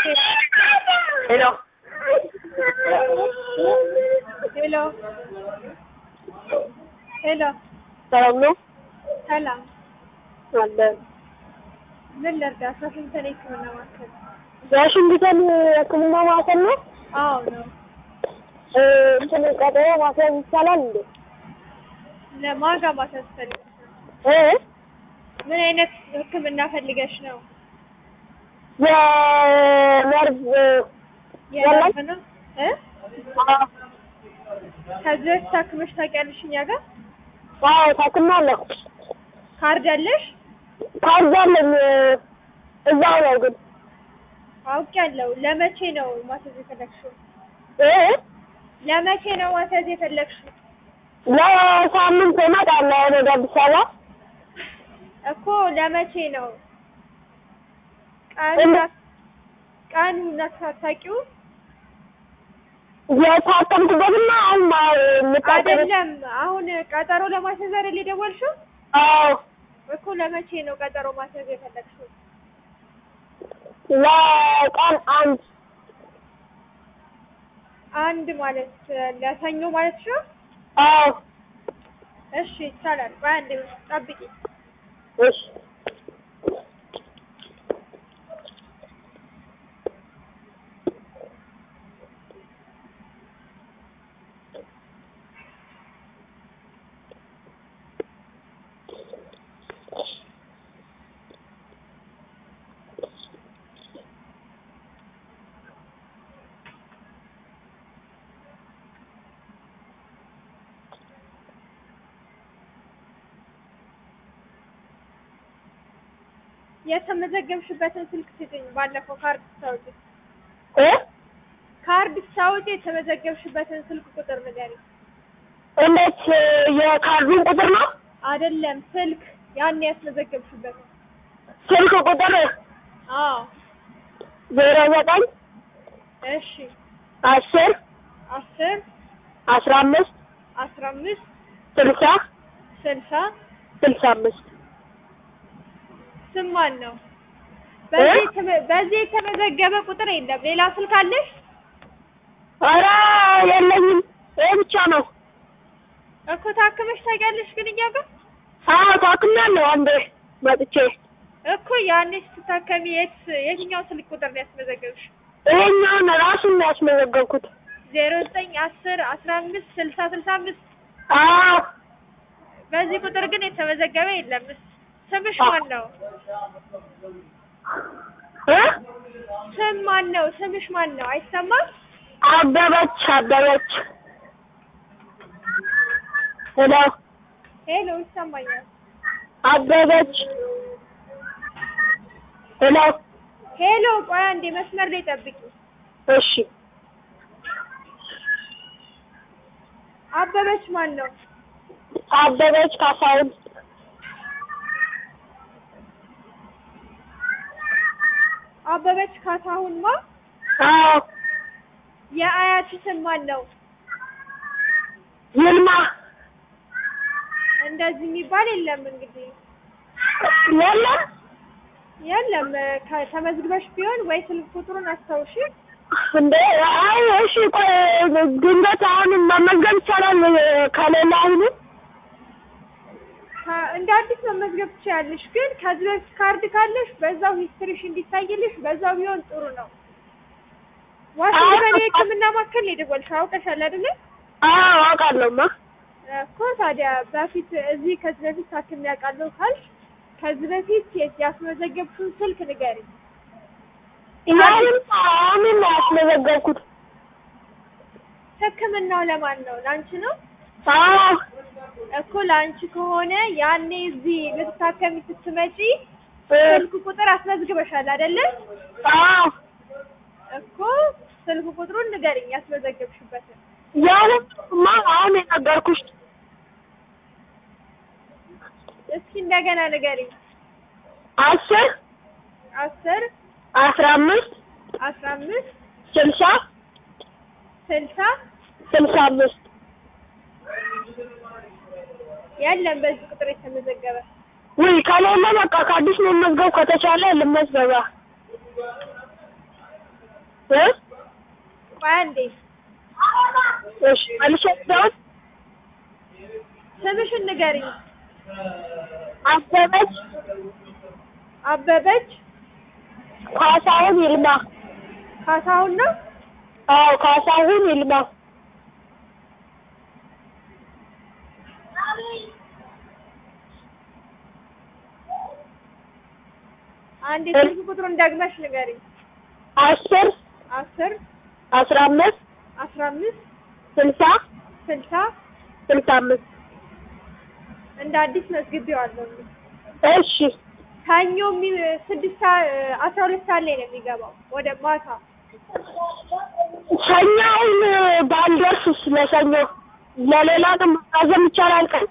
ሄሎ ሄሎ ሄሎ ሰላም ነው ሰላም አለን። ምን ልርዳ? አስራ ስምንተኛ የህክምና ማዕከል ዋሽንግተን ህክምና ማዕከል ነው። አዎ ነው። እ እንትን ቀጠሮ ማስያዝ ይቻላል እንዴ? ለማጋ ማሳዝ ፈልገሽ ነው? እ ምን አይነት ህክምና ፈልገሽ ነው? የነርቭ የነርቭ ነው እ አዎ ከዚህ በፊት ታክመሽ ታውቂያለሽ እኛ ጋር? አዎ ታክማለሁ። ካርድ አለሽ? ካርድ አለኝ እዛው ነው ግን አውቄያለሁ። ለመቼ ነው ማሳዝ የፈለግሽው? እ ለመቼ ነው ማሳዝ የፈለግሽው? ለሳምንት እመጣለሁ ወደ አዲስ አበባ እኮ ለመቼ ነው? ቀኑ እንደ- ቀኑን አታውቂውም? የታከምኩበትና አሁን የምታጠሩ አይደለም አሁን ቀጠሮ ለማስያዝ አይደል የደወልሽው? አዎ እኮ ለመቼ ነው ቀጠሮ ማስያዝ የፈለግሽው? ለቀን አንድ አንድ ማለት ለሰኞ ማለት ነው? አዎ እሺ ይቻላል። ቆይ አንዴ ጠብቂ። እሺ የተመዘገብሽበትን ስልክ ስጭኝ። ባለፈው ካርድ ስታወጪ እ ካርድ ስታወጪ የተመዘገብሽበትን ስልክ ቁጥር ንገሪኝ። እንዴት የካርዱን ቁጥር ነው? አይደለም ስልክ ያን ያስመዘገብሽበት። ስልክ ቁጥር አዎ ዜሮ ዘጠኝ እሺ አስር አስር አስራ አምስት አስራ አምስት ስልሳ ስልሳ ስልሳ አምስት ስም ማን ነው? በዚህ የተመ- በዚህ የተመዘገበ ቁጥር የለም። ሌላ ስልክ አለሽ? ኧረ የለኝም። ይሄ ብቻ ነው። እኮ ታክመሽ ታውቂያለሽ ግን እኛ ጋር አዎ ታክሜያለሁ አንዴ መጥቼ። እኮ ያኔ ስትታከሚ የት የትኛው ስልክ ቁጥር ነው ያስመዘገብሽ? ይሄኛውን ራሱን ነው ያስመዘገብኩት። ዜሮ ዘጠኝ አስር አስራ አምስት ስልሳ ስልሳ አምስት አዎ በዚህ ቁጥር ግን የተመዘገበ የለም። ስምሽ ማን ነው? እ ስም ማን ነው? ስምሽ ማን ነው? አይሰማም? አበበች አበበች። ሄሎ ሄሎ ይሰማኛል። አበበች። ሄሎ ሄሎ ቆይ አንዴ መስመር ላይ ጠብቂ። እሺ አበበች ማን ነው? አበበች ካሳሁን። አበበች ካሳሁን ማ? አዎ የአያት ስም ማን ነው? ይልማ እንደዚህ የሚባል የለም እንግዲህ የለም የለም። ከ- ተመዝግበሽ ቢሆን ወይ ስልክ ቁጥሩን አስታውሺ። እንዴ? አይ እሺ፣ ቆይ ድንገት አሁን መመዝገብ ይቻላል ከሌላ አሁን ከ- እንደ አዲስ መመዝገብ ትችያለሽ፣ ግን ከዚህ በፊት ካርድ ካለሽ በዛው ሂስትሪሽ እንዲታይልሽ በዛው ቢሆን ጥሩ ነው። ዋሽንግተን የሕክምና ማዕከል ነው የደወልሽው አውቀሻል አይደለ? አዎ አውቃለሁማ። እኮ ታዲያ በፊት እዚህ ከዚህ በፊት ታክሜ ያውቃለሁ ካልሽ ከዚህ በፊት የ- ያስመዘገብሽውን ስልክ ንገሪኝ። ያንን አሁን ነው ያስመዘገብኩት። ሕክምናው ለማን ነው? ለአንቺ ነው አዎ እኮ ለአንቺ ከሆነ ያኔ እዚህ ልትታከሚ ስትመጪ እ ስልክ ቁጥር አስመዝግበሻል አይደለ? አዎ እኮ ስልክ ቁጥሩን ንገሪኝ ያስመዘገብሽበትን። ያንንማ አሁን የነገርኩሽ እስኪ እንደገና ንገሪኝ። አስር አስር አስራ አምስት አስራ አምስት ስልሳ ስልሳ ስልሳ አምስት የለም በዚህ ቁጥር የተመዘገበ ውይ ከሌለ በቃ ከአዲስ መመዝገብ ከተቻለ ልመዝገባ እ ቆይ አንዴ እሺ መልሼ ልደውል ስምሽን ንገሪኝ። አበበች አበበች ካሳሁን ይልማ ካሳሁን ነው። አዎ ካሳሁን ይልማ አንዴ ስልክ ቁጥሩን ደግመሽ ንገሪኝ። አስር አስር አስራ አምስት አስራ አምስት ስልሳ ስልሳ ስልሳ አምስት እንደ አዲስ መዝግቤዋለሁ። እሺ ሰኞ የሚ- ስድስት ሰዓት አስራ ሁለት ሰዓት ላይ ነው የሚገባው ወደ ማታ። ሰኞውን ባልደርስስ ለሰኞ ለሌላ ነው ማዘም ይቻላል ቀን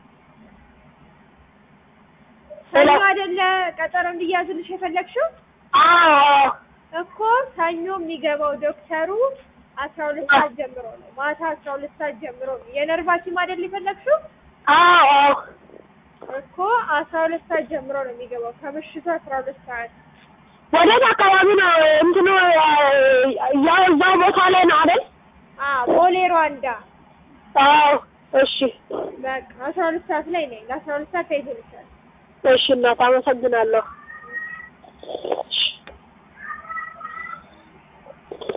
ሰኞ አይደለ ቀጠሮ እንዲያዝልሽ የፈለግሽው አዎ እኮ ሰኞ የሚገባው ዶክተሩ አስራ ሁለት ሰዓት ጀምሮ ነው። ማታ አስራ ሁለት ሰዓት ጀምሮ ነው። የነርቭ ሐኪም አይደል የፈለግሽው አዎ እኮ አስራ ሁለት ሰዓት ጀምሮ ነው የሚገባው ከምሽቱ አስራ ሁለት ሰዓት ወዴት አካባቢ ነው እንትኑ ያው እዛው ቦታ ላይ ነው አይደል አ ቦሌ ሩዋንዳ አዎ እሺ በቃ አስራ ሁለት ሰዓት ላይ ነኝ። ለአስራ ሁለት ሰዓት ተይዞልሻል። እሺ እናት አመሰግናለሁ